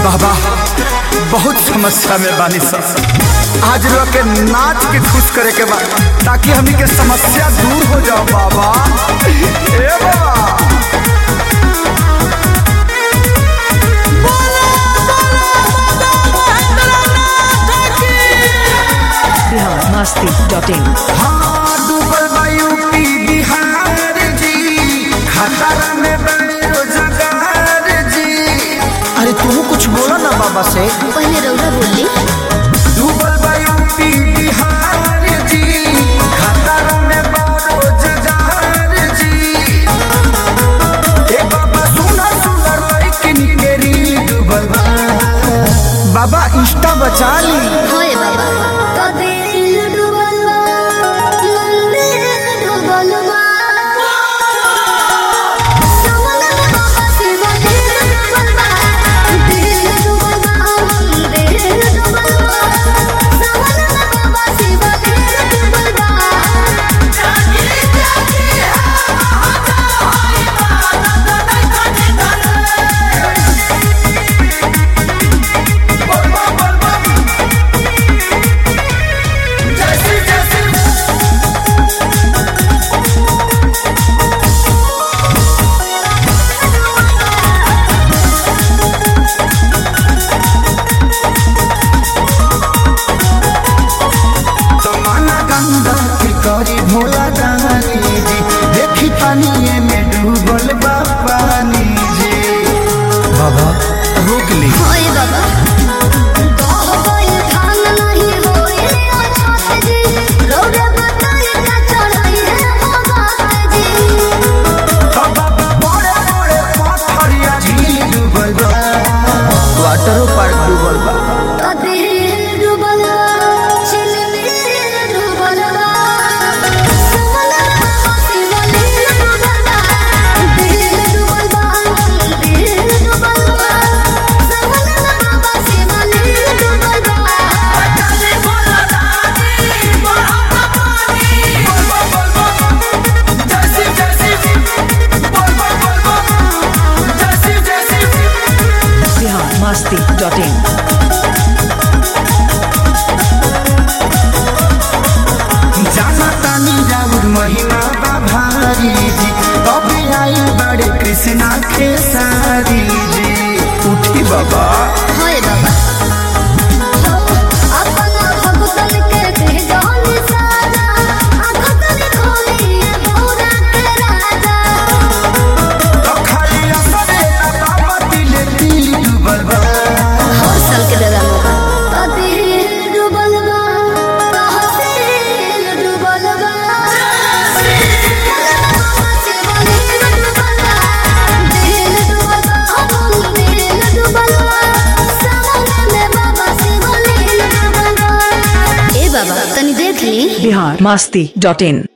बाबा बहुत समस्या में बानी सब आज रो के नाच के खुश करे के बा ताकि हमनी के समस्या दूर हो जाओ बाबा ए बाबा बिहार मस्ती डॉट इन हाँ डूबल बा यूपी बिहार जी खतरा में बड़े रोजगार जी अरे तू कुछ बोला ना बाबा से पहले रौदा बोली डूबल बा यूपी बिहार जी खतरा में बड़े रोजगार जी ए बाबा सुना सुना लेकिन के रील डूबल बा बाबा इंस्टा बचा ली होए बाबा तो दिल डूबल बा मंदिर डूबल बा समन में बाबा शिव दिल डूबल बा दिल डूबल बा मंदिर डूबल बा समन में बाबा शिव दिल डूबल बा जागे जागे हाथा होई तमन्ना गंगा की करी भोला दानी जी देखी पानी में डूबल बा पानी जी बाबा रोक ली होए बाबा गाह कोई धान नहीं होए अच्छा जी रौरे बताए का चढ़ाई है बाबा जी बाबा बड़े बड़े पत्थरिया झील डूबल बा वाटरो पार्क डूबल बा दिल डूबल चिलमिल डूबल समन बाबा शिव दिल डूबल दिल डूबल दिल डूबल समन बाबा शिव दिल डूबल चले बोला दादी बड़ा पानी बिहार मस्ती डॉट इन जाना तानी जाऊर महिमा बा भारी जी कभी आई बड़े कृष्णा खेसारी जी उठी बाबा होए बाबा अपना भगतन के दे जान साजा भगतन खोलिए पूरा के राजा तो खाली असरे ना बाबा दिल दिल डूबल बा हर साल के दादा मोका तो दिल डूबल बा दिल डूबल बा दिल डूबल बा दिल डूबल बा समुद्र में बाबा शिव दिल डूबल बा ए बाबा तनी देख ली बिहार मस्ती डॉट इन